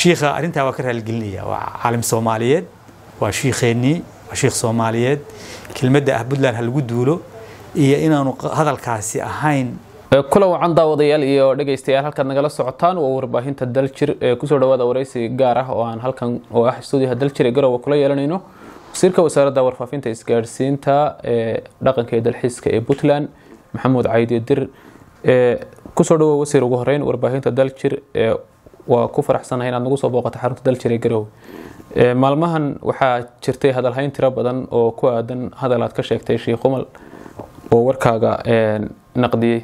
shiikha arrintaa waa ka raaligelinaya waa caalim soomaaliyeed waa shiikheennii waa shiikh soomaaliyeed kelmadda ah puntland ha lagu duulo iyo inaanu hadalkaasi ahayn kulan wacan daawadayaal iyo dhegaystayaal halkaad nagala socotaan waa warbaahinta daljir ee kusoo dhawaada waraysi gaar ah oo aan halkan oo ah stuudiyaha daljir ee garowe kula yeelanayno wasiirka wasaaradda warfaafinta isgaadhsiinta ee dhaqanka ee dalxiiska ee puntland maxamuud caydi dir kusoo dhawow wasiir ugu horeyn warbaahinta daljir waa ku faraxsanahay inaad nagu soo booqata xarunta daljir ee garowe maalmahan waxaa jirtay hadalhayn tiro badan oo ku aadan hadal aad ka sheegtay sheikh umal oo warkaaga naqdiyey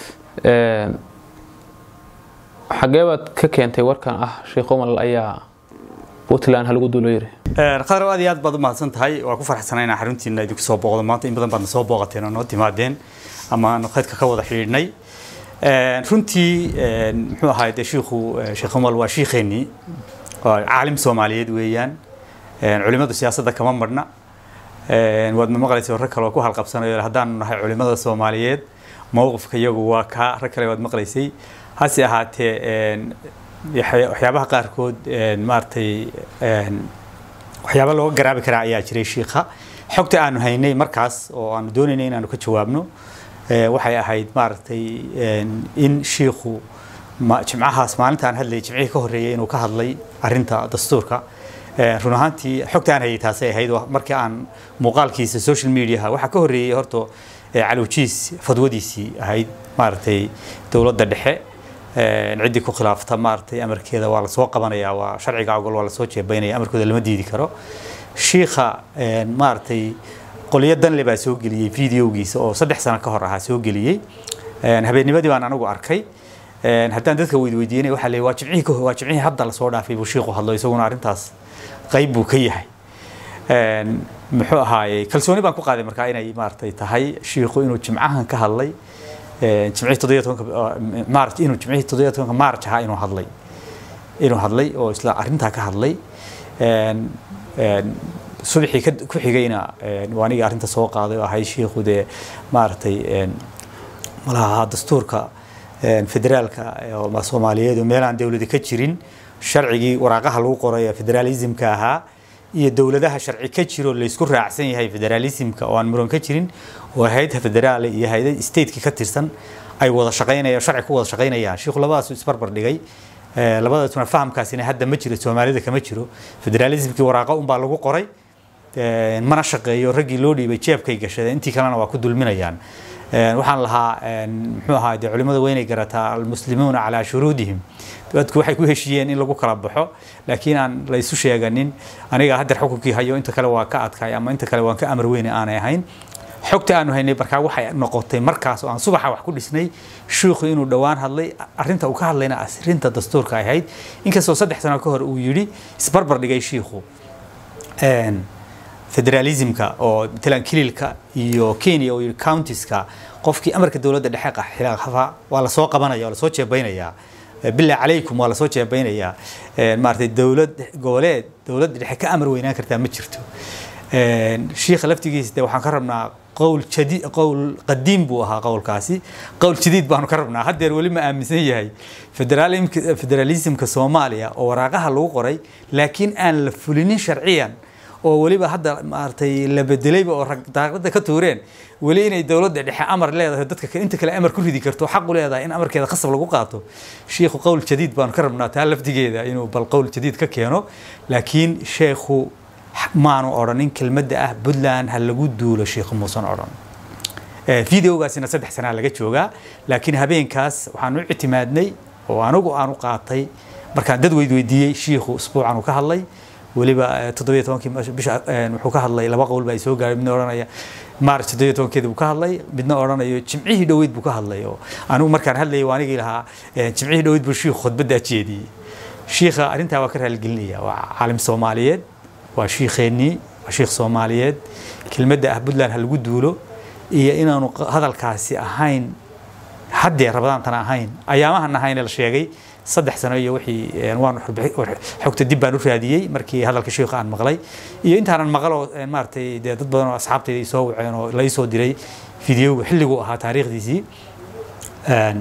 xagee baad ka keentay warkan ah sheikh umal ayaa puntland halagu duulo yiri qadar aad iyo aad baad u mahadsan tahay waa ku faraxsanay inaan xaruntiina idinku soo booqdo maanta in badan baadna soo booqateen oo noo timaadeen ama aanu khaydka ka wada xidhiidhnay runtii muxuu ahaa dee shiikhu sheekh umal waa shiikheennii waa caalim soomaaliyeed weeyaan culimadu siyaasadda kama marhna waad ma maqlaysa rag kale oo ku halqabsanayo haddaanu nahay culimada soomaaliyeed mowqifka iyagu waa kaa rag kale waad maqlaysay hase ahaatee waxyaabaha qaarkood maaragtay waxyaaba looga garaabi karaa ayaa jiray shiikha xogta aanu haynay markaas oo aanu doonaynay inaanu ka jawaabno waxay ahayd maaragtay in shiikhu jimcahaas maalintaan hadlayay jimcihii ka horreeyay inuu ka hadlay arinta dastuurka run ahaantii xogta aan hayay taasay ahayd markii aan muuqaalkiisa social mediaha waxaa ka horreeyey horta calowjiis fadwadiisii ahayd maaragtay dowladda dhexe ciddii ku khilaafta maaragtay amarkeeda waa lasoo qabanaya waa sharciga ogol waa lasoo jeebaynaya amarkooda lama diidi karo shiikha maaragtay qolyo danle baa soo geliyey videogiisa oo saddex sano ka hor ahaa soo geliyey habeennimadii baan anagu arkay haddaan dadka weydweydiinay waxaa leeyahay waa jimcihii waa jimcihii hadda lasoo dhaafay buu shiiku hadlo isaguna arrintaas qayb buu ka yahay muxuu ahaayey kalsooni baan ku qaaday markaa inay maaragtay tahay shiiku inuu jimcahan ka hadlay jimcihii toddobiyo tobanka maarch inuu jimcihii toddobiyo tobanka maarch ahaa inuu hadlay inuu hadlay oo isla arrintaa ka hadlay subaxii ku xigayna waa aniga arrinta soo qaaday oo ahay shiikhu dee maaragtay malaha dastuurka federaalka soomaaliyeed oo meel aan dowladi ka jirin sharcigii waraaqaha lagu qoray ee federaalismka ahaa iyo dowladaha sharci ka jiro laysku raacsan yahay federaalismka oo aan muran ka jirin oo hay'adda federaal iyo hay'adda stateki ka tirsan ay wada shaqaynayaan sharci ku wada shaqaynayaan shiikhu labadaas isbarbar dhigay labadaasuna fahamkaasina hadda ma jiro soomaalida kama jiro federaalismkii waraaqa unbaa lagu qoray mana shaqeeyo raggii loo dhiibay jeebkay gashadeen intii kalena waa ku dulminayaan waxaan lahaa muxuu ahaa dee culimada weynay garataa almuslimuuna calaa shuruudihim dadku waxay ku heshiiyeen in lagu kala baxo laakiin aan la isu sheeganin aniga haddeer xukunkii hayo inta kale waa ka adkaay ama inta kale waan ka amar weyne aanay ahayn xogta aanu haynay markaa waxay noqotay markaas oo aan subaxa wax ku dhisnay shiikhu inuu dhowaan hadlay arrinta uu ka hadlayna arrinta dastuurka ay ahayd inkastoo saddex sano ka hor uu yidhi isbarbar dhigay shiikhu federalismka oo matalan kililka iyo kenya oo yidhi countiska qofkii amarka dowladda dhexe xilaafa waa lasoo qabanaya waa lasoo jeebaynayaa bilaa calaykum waa lasoo jeebaynayaa maaragtay dowlad goboleed dowladda dhexe ka amar weynaan kartaa ma jirto shiikha laftigiisa de waxaan ka rabnaa qowl jadid qowl qadiim buu ahaa qowlkaasi qowl jadiid baanu ka rabnaa haddeer weli ma aaminsan yahay federalismka soomaaliya oo waraaqaha lagu qoray laakiin aan la fulinin sharciyan oo weliba hadda maaragtay la bedelayba oo rag daaqada ka tuureen weli inay dowladda dhexe amar leedahay dadka inta kale amar ku ridi karto xaq u leedahay in amarkeeda khasab lagu qaato shiikhu qowl jadiid baanu ka rabnaa taa lafdigeeda inuu bal qowl jadiid ka keeno laakiin sheekhu maanu odhanin kelmadda ah puntland ha lagu duulo sheikhu muusan odhan videogaasina saddex sanaa laga joogaa laakiin habeenkaas waxaan u ictimaadnay oo anigu aan u qaatay markaan dad weydweydiiyey shiikhu usbuucan uu ka hadlay weliba toddobiyo tobankii bisha wuxuu ka hadlay laba qowl baa ay soo gaaray midna odhanaya maarch toddobiyo tobankeeda buu ka hadlay midna odhanayo jimcihii dhoweyd buu ka hadlay oo anigu markaan hadlayay waa anigii lahaa jimcihii dhoweyd buu shiikhu khudbaddaa jeediyey shiikha arrintaa waa ka raaligelinaya waa caalim soomaaliyeed waa shiikheennii waa shiikh soomaaliyeed kelmadda ah puntland ha lagu duulo iyo inaanu hadalkaasi ahayn haddee rabadaantana ahayn ayaamahan ahayne la sheegay saddex sano iyo wixii waan xogta dib baan u raadiyey markii hadalka sheikha aan maqlay iyo intaanan maqaloo maaragtay dee dad badan oo asxaabtayda soo waceen oo la isoo diray fideoga xilliguu ahaa taariikhdiisii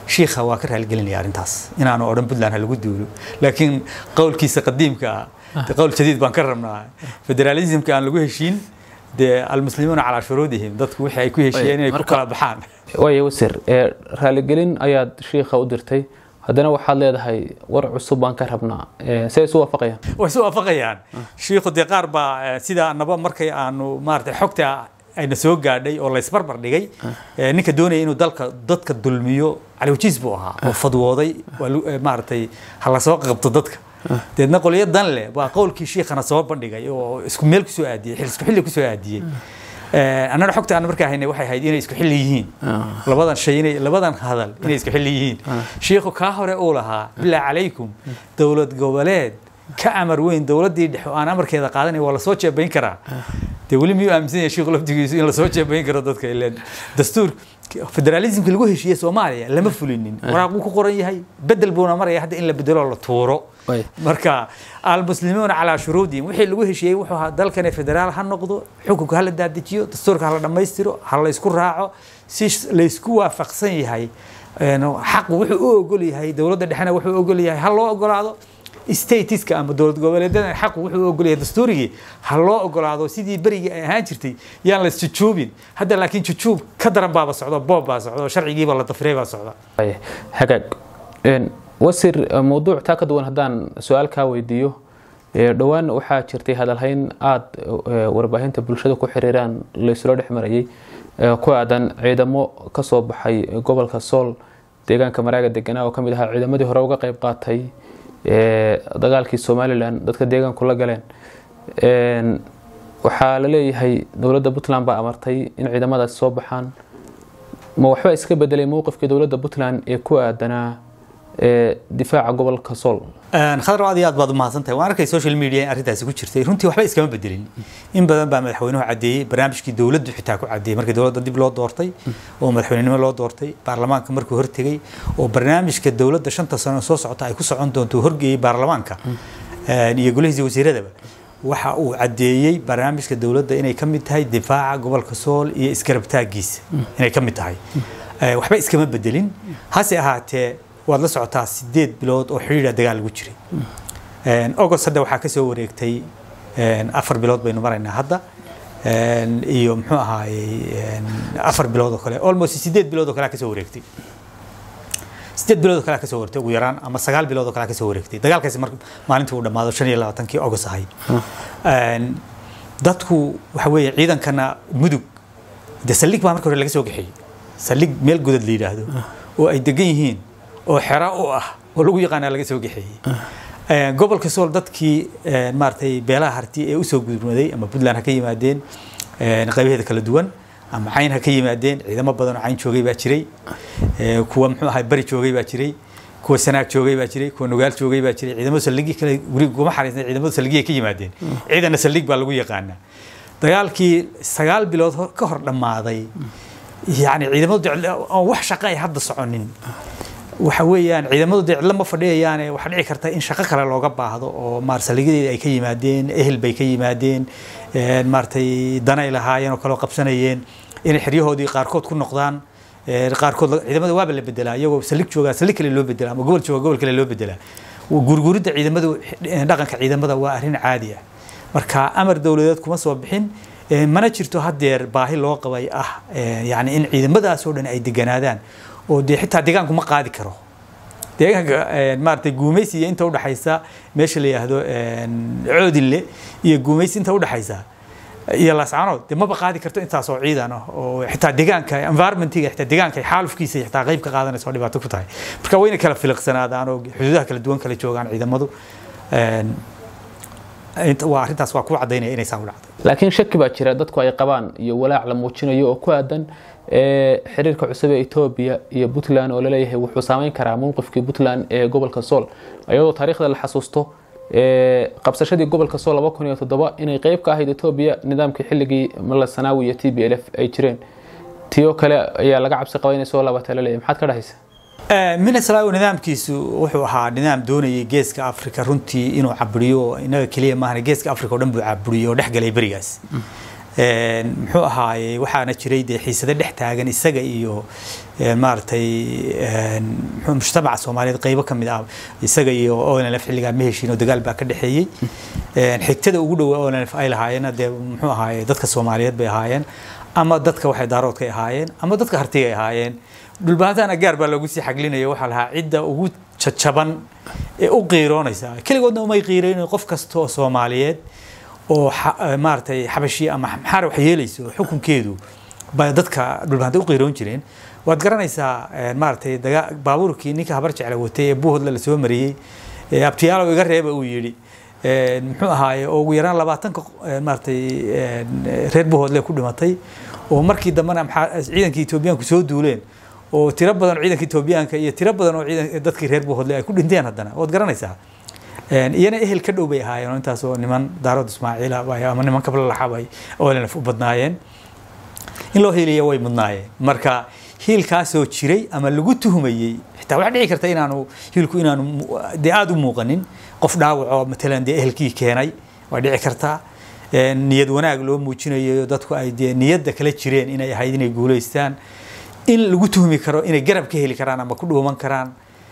shiikha waa ka raaligelinaya arrintaas inaanu odhan puntland ha lagu duulo laakiin qowlkiisa qadiimka ah de qowl jadiid baan ka rabnaa federalismka aan lagu heshiin dee almuslimuuna calaa shuruudihim dadku wixii ay ku heshiiyeen inay ku marka- kala baxaan waaya wasiir ee raaligelin ayaad shiikha u dirtay haddana waxaad leedahay war cusub baan ka rabnaa ee, see isu waafaqayaan way isu waafaqayaan shiikhu dee qaar baa eh, sida annaba markay aanu maaragtay xogta ayna soo gaadhay oo laysbarbar dhigay eh, ninka doonaya inuu dalka dadka dulmiyo caliwajiis buu ahaa oo fadwooday waa lu- eh, maaragtay ha lasoo qabto dadka deedna qolyo dan leh baa qowlkii shiikhana soo bandhigay oo isku meel kusoo aadiyey xil isku xilli kusoo aadiyey Eh, annana xogta aan markaa haynay waxay ahayd inay isku xilli yihiin labadan shay inay labadan hadal inay isku xilli yihiin shiikhu kaa hore uu lahaa bilaa calaykum dowlad goboleed ka amar weyn dowladdii dhexe oo aan amarkeeda qaadanay waa lasoo jeebayn karaa dee weli miyuu aaminsan yahay shiikhu laftigiisu in lasoo jeebayn karo dadka ileen dastuur federalismka lagu heshiiyey soomaaliya lama fulinin waraaquu ku qoran yahay bedel buuna maraya hadda in la bedelo la tuuro Way. marka almuslimuuna calaa shuruudihim wixii lagu heshiiyey wuxuu ahaa dalkani federaal ha noqdo xukunka ha la daadajiyo dastuurka ha la dhammaystiro ha la isku raaco si laysku waafaqsan yahay een, xaqu wuxuu u ogol yahay dowladda dhexena wuxuu u ogol yahay ha loo ogolaado statiska ama dowlad goboleedyada xaqu wuxuu u ogol yahay dastuurigii ha loo ogolaado sidii berigii ay ahaan jirtay yaan la isjujuubin hadda laakiin jujuub ka daran baaba socdo boob baa socdo sharcigiiba la dafrey baa socda Waaya, hagaag Een, wasiir eh, mowduuc taa ka duwan haddaan su-aal kaa weydiiyo ee, dhowaan waxaa jirtay hadalhayn aada eh, warbaahinta bulshada ku xiriiraan laysula dhex marayay ee, ku aadan ciidamo ka soo baxay gobolka sool deegaanka maraaga deganaa oo ka mid ahaa ciidamadii hore uga qayb qaatay ee, dagaalkii somalilan dadka deegaanku la galeen Een, waxaa la leeyahay dowladda puntland baa amartay in ciidamadaasi soo baxaan ma waxba iska bedelay mowqifkii dowladda puntland ee ku aadanaa ee difaaca gobolka sool khadar aad iyo aad baad umahadsan tahay waan arkay social media in arrintaasi ku jirtay runtii waxba iskama bedelin in badan baa madaxweynuhu caddeeyey barnaamijkii dowladdu xitaa ku caddeeyey markii dowladda dib loo doortay oo madaxweynenimo loo doortay baarlamaanka markuu hortegey oo barnaamijka dowladda shanta sano soo socota ay ku socon doonto horgeeyey baarlamaanka iyo golihiisa wasiiradaba waxa uu caddeeyey barnaamijka dowladda inay ka mid tahay difaaca gobolka sool iyo iskarabtaagiisa inay ka mid tahay waxba iskama bedelin hase ahaatee waad la socotaa sideed bilood oo xidhiidha dagaal lagu jiray august hadda waxaa kasoo wareegtay afar bilood baynu maraynaa hadda iyo muxuu ahaayey afar bilood oo kale almost sideed bilood oo kale kasoo wareegtay sideed bilood oo kale kasoo wareegtay ugu yaraan ama sagaal bilood oo kale kasoo wareegtay dagaalkaasi mar maalintii uu dhammaado shan iyo labaatankii august ahayd dadku waxa weeye ciidankana mudug de saldhig baa marka hore laga soo kaxeeyey saldhig meel godad la yidhaahdo oo ay degan yihiin oo xera u ah oo lagu yaqaanaa laga soo kaxeeyey gobolka sool dadkii maaragtay beelaha harti ee usoo gudmaday ama puntland ha ka yimaadeen qaybaheeda kala duwan ama cayn ha ka yimaadeen ciidamo badan oo cayn joogay baa jiray kuwa muxuu ahay bari joogay baa jiray kuwa sanaag joogay baa jiray kuwa nugaal joogay baa jiray ciidamada saldhigii kale guri kuma xariisnay ciidamada saldhigii ka yimaadeen ciidana saldhig baa lagu yaqaanaa dagaalkii sagaal bilood ka hor dhammaaday yani ciidamadu aan wax shaqo ay hadda soconin waxa weeyaan ciidamadu dee cidlo ma fadhiyayaane waxaa dhici karta in shaqo kale looga baahdo oo maar saldhigyadeeda ay ka yimaadeen ehel bay ka yimaadeen maaragtay danay lahaayeen oo kaloo qabsanayeen inay xeryahoodii qaarkood ku noqdaan qaarkood ciidamada waaba la bedelaa iyagoo saldhig joogaa saldhig kale loo bedelaa ama gobol jooga gobol kale loo bedelaa gurguridda ciidamadu dhaqanka ciidamada waa arrin caadi ah marka amar dowladeed kuma soo bixin mana jirto haddeer baahi loo qabay ah yani in ciidamadaas oo dhan ay deganaadaan oo dee xitaa deegaanku ma qaadi karo deegaanka maaragtay guumaysi iyo inta udhaxaysa meesha la yidhaahdo coodinle iyo guumaysi inta udhaxaysa iyo laascanood dee maba qaadi karto intaas oo ciidan ah oo xitaa deegaanka environmentiga xitaa deegaanka xaalufkiisa xitaa qayb ka qaadanaysa oo dhibaato ku tahay marka wayna kala filiqsanaadaan oo xuduudaha kala duwan kala joogaan ciidamadu waa arrintaas waa ku cadaynaya inay saan u dhacday laakiin shaki baa jira dadku ay qabaan iyo walaac la muujinayo oo ku aadan xiriirka cusub ee etoobiya iyo puntland oo laleeyahay wuxuu saameyn karaa mowqifkii puntland ee gobolka sool iyadoo taariikhda la xasuusto qabsashadii gobolka sool laba kun iyo toddoba inay qeyb ka ahayd etoobiya nidaamkii xilligii mala sanaawi iyo t b l f ay jireen tiyoo kale ayaa laga cabsi qaba inay soo laabata laleeyahay maxaad ka dhahaysa minneslaw nidaamkiisu wuxuu ahaa nidaam doonayay geeska africa runtii inuu caburiyo inaga keliya maahan geeska africa oo dhan buu caburiyo oo dhex galay berigaas muxuu ahaaye waxaana jiray dee xiisado dhex taagan isaga iyo maaragtay muxuu mujtamaca soomaaliyeed qaybo ka mid ah isaga iyo onlf xilligaa ma heshiin oo dagaal baa ka dhexeeyey xigtada ugu dhowaa onlf ay lahaayeen dee muxuu ahaaye dadka soomaaliyeed bay ahaayeen ama dadka waxay daaroodka ahaayeen ama dadka hartiga ay ahaayeen dhulbaantana gaar baa loogu sii xaglinaya waxaa lahaa cidda ugu jajaban ee u qiiroonaysa keligoodna umay qiireynayn qof kasta oo soomaaliyeed oo maaragtay xabashi ama maxaar wax yeelayso xukunkeedu bay dadka dhulbaanta u qiiroon jireen waad garanaysaa maaragtay baabuurkii ninka habar jecla watay ee buuhodla lasoo mariyey abtiyaalo iga reeba uu yidhi muxuu ahaaye oo ugu yaraan labaatanka maaragtay reer buuhoodle ku dhimatay oo markii dambena ciidankii etoobiyaanku soo duuleen oo tiro badan oo ciidanka etoobiyaanka iyo tiro badan oo dadkii reer buuhoodle ay ku dhinteen haddana waad garanaysaa iyana ehel ka dhow bay ahaayeen oo intaas oo niman daarood ismaaciila ama niman kablalaxabay oolenaf u badnaayeen in loo hiiliya way mudnaayeen marka hiilkaasoo jiray ama lagu tuhumayey xitaa waxaa dhici karta inaanu hiilku inaanu dee aada u muuqanin qof dhaawacoo matalan dee ehelkii keenay waa dhici kartaa niyad wanaag loo muujinayo dadku ay dee niyadda kala jireen inay ahayd inay guulaystaan in lagu tuhmi karo inay garab ka heli karaan ama ku dhuuman karaan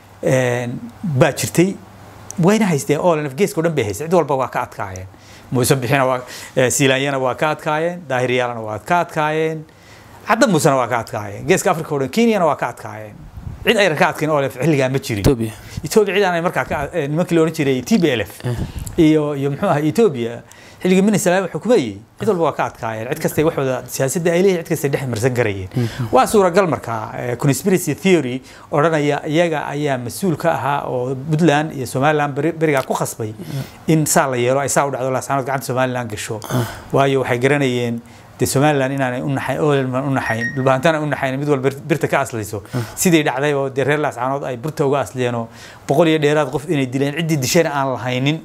baa jirtay wayna haysteen olnf geeska o dhan bay haysteen cid walba waa ka adkaayeen muuse bixina waa siilaanyana waa ka adkaayeen daahiriyaalana waa ka adkaayeen cadda muusena waa ka adkaayeen geeska africa o dhan kenyana waa ka adkaayeen cid ayna ka adkayn olf xilligaa ma jirin Ethiopia. ethiopia cid aanay markaa ka nimankii la odhan jiray t b l f iyo iyo muxuu ahaa ethiopia xilligii minisalaam xukumayey cid walba waa ka adkaayeen cid kastay waxooda siyaasadda ay leeyihin cid kastay dhex marsan garayeen waa suuragal markaa conspiracy theory odhanaya iyaga ayaa mas-uul ka ahaa oo puntland iyo somaliland beri- berigaa ku khasbay in saa la yeelo ay saa u dhacdo laasanood gacanta somaliland gasho waayo waxay garanayeen dee somaliland inaanay u naxayn olman u naxayn dhulbaantana u naxayn mid walba birta ka aslayso sidii dhacday oo dee reer laascaanood ay burta uga asliyeenoo boqol iyo dheeraad qof inay dileen ciddii dishana aan lahaynin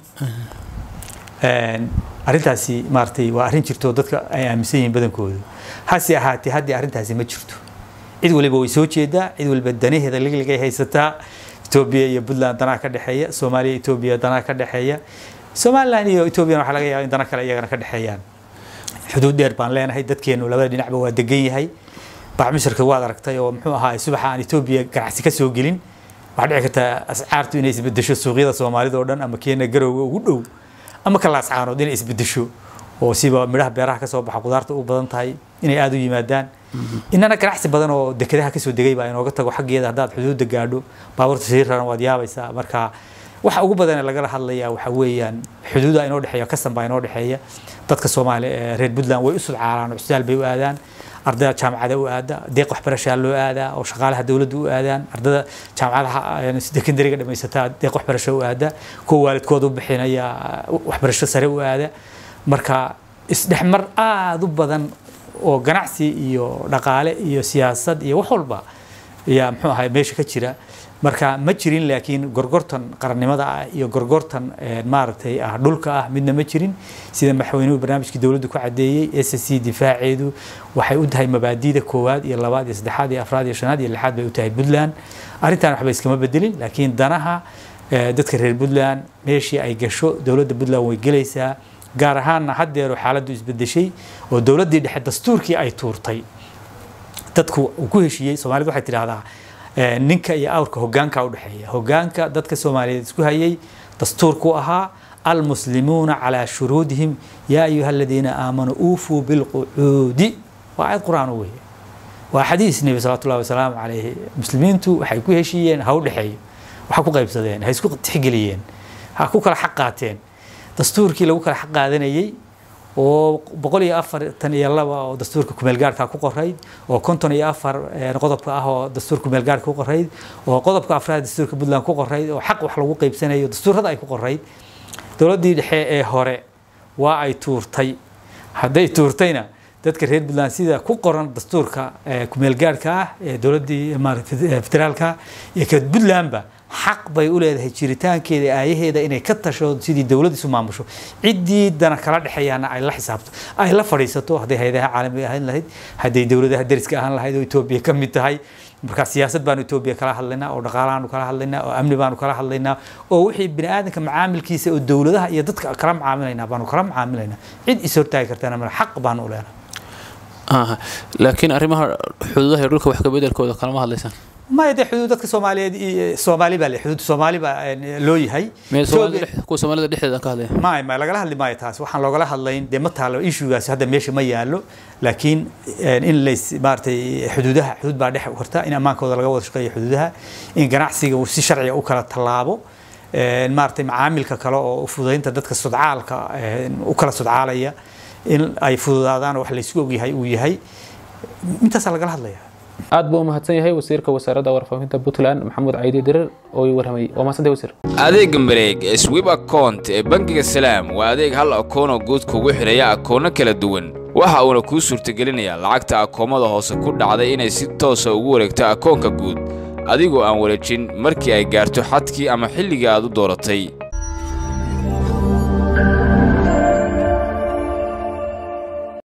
Een, arrintaasi maaragtay waa arrin jirto oo dadka ay aaminsan yihiin badankoodu hase ahaatee haddii arrintaasi ma jirto cid waliba way soo jeedaa cid waliba danaheeda ligligay haysataa etoobiya iyo puntland danaa ka dhexeeya soomaaliya etoobiya danaa ka dhexeeya somaliland iyo etoobiyana waxaa laga yaaba in dana kale iyagana ka dhexeeyaan xuduud dheer baan leenahay dadkeenu labada dhinacba waa degan yahay bacmisharka waad aragtay oo muxuu ahaa subaxa aan etoobiya ganacsi ka soo gelin waxaa dhici kartaa ascaartu inay isbedesho suuqyada soomaalida oo dhan ama keena garowga ugu dhow ama ka laascaanood inay isbedesho oo siba midhaha beeraha kasoo baxa qudaarta u badan tahay inay aada u yimaadaan inana ganacsi badan oo dekedaha kasoo degay baa inooga tago xaggeeda haddaad xuduudda gaadho baabuurta sii raran waad yaabaysaa marka waxa ugu badan ee lagala hadlayaa waxa weeyaan xuduuda inoo dhexeeya kastan baa inoo dhexeeya dadka soomaali ee reer puntland way u sudcaalaan oo cusdaal bay u aadaan ardayda jaamacada u aada deeq waxbarashaa loo aadaa oo shaqaalaha dowladda u aadaan ardada jaamacadaha secondariga dhamaysataa deeq waxbarasho u aada kuwa waalidkooda u bixinaya waxbarasho sare u aada marka isdhexmar aada u badan oo ganacsi iyo dhaqaale iyo siyaasad iyo wax walba ayaa muxuu ahay meesha ka jira marka ma jirin laakiin gorgortan qarannimada ah iyo gorgortan eh, maaragtay ah dhulka ah midna ma jirin sida madaxweynuhu barnaamijkii dowladdu ku cadeeyey s c difaaceedu waxay u tahay mabaadiida koowaad iyo labaad iyo saddexaad iyo afraad iyo shanaad iyo lixaad bay u tahay puntland arrintan waxba iskama bedelin laakiin danaha eh, dadka reer puntland meeshii ay gasho dowladda puntland way gelaysaa gaar ahaanna haddeero xaaladdu isbedeshay oo dowladdii dhexe dastuurkii ay tuurtay dadku uu ku heshiiyey soomaalidu waxay tidhaahdaa eh, ninka iyo awrka hogaanka u dhexeeya hogaanka dadka soomaaliyeed isku hayay dastuurku ahaa almuslimuuna calaa shuruudihim yaa ayuha aladiina aamanuu uufuu bilqucuudi waa aayad qur-aan u weeye waa xadiis nebi salawatu llahi wasalaamu calayhi muslimiintu waxay ku heshiiyeen ha u dhexeeyo waxa ku qaybsadeen ha isku tixgeliyeen ha ku kala xaq qaateen dastuurkii lagu kala xaq qaadanayey oo boqol iyo afartan iyo laba oo dastuurka kumeelgaarhka ku qorayd oo konton iyo afar eh, qodobka ah oo dastuurka kumeelgaarhka ku qorayd oo qodobka afraad dastuurka puntland ku qorayd oo xaq wax lagu qaybsanayo dastuurada ay ku qorayd dowladdii dhexe ee hore waa ay tuurtay hadday tuurtayna dadka reer puntland sida ku qoran dastuurka eh, kumeelgaarhka ah ee dowladdii maaragtay eh, federaalka iyo ka puntlandba xaq bay u leedahay jiritaankeeda aayaheeda inay ka tasho sidii dowlad isu maamusho ciddii dana kala dhexeeyaana ay la xisaabto ay la fadhiisato hadday hayadaha caalamiga ahaan lahayd hadday dowladaha deriska ahaan lahayd oo etoobiya ka mid tahay marka siyaasad baanu etoobiya kala hadlaynaa oo dhaqaalahaanu kala hadlaynaa oo amni baanu kala hadlaynaa oo wixii bini aadanka macaamilkiisa oo dowladaha iyo dadka kala macaamilaynaa baanu kala macaamilaynaa cid is hortaagi kartana male xaq baanu u leenahay laakiin arrimaha xuduudaha iyo dhulka wax ka bedelkooda kalama hadlaysaan maya dee xuduud dadka soomaaliyeed soomaali baa le xuduud soomaali baa loo yahay kuwa soomaalida dhexdeeda ka hadlaya maya maya lagala hadli maayo taas waxaan loogala hadlayn dee ma taalo issuegaasi hadda meesha ma yaalo laakiin in lays maaragtay xuduudaha xuduud baa dhex horta in ammaankooda laga wada shaqeeyo xuduudaha in ganacsiga uu si sharciga u kala tallaabo maaragtay macaamilka kale oo fududaynta dadka sudcaalka u kala sudcaalaya in ay fududaadaan wax laysku ogyahay uu yahay intaasaa lagala hadlaya aad buu u mahadsan yahay wasiirka wasaaradda warfaafinta puntland maxamuud caydi dirir oo ii warramayay waa mahadsantahay wasiir adeega mareeg ee swib account ee bangiga salaam waa adeeg hal akoonoo guud kugu xidhaya akoono kala duwan waxa uuna kuu suurtagelinayaa lacagta akoomada hoose ku dhacday inay si toosa ugu wareegto akoonka guud adigoo aan wareejin markii ay gaarto xadkii ama xilligii aad u dooratay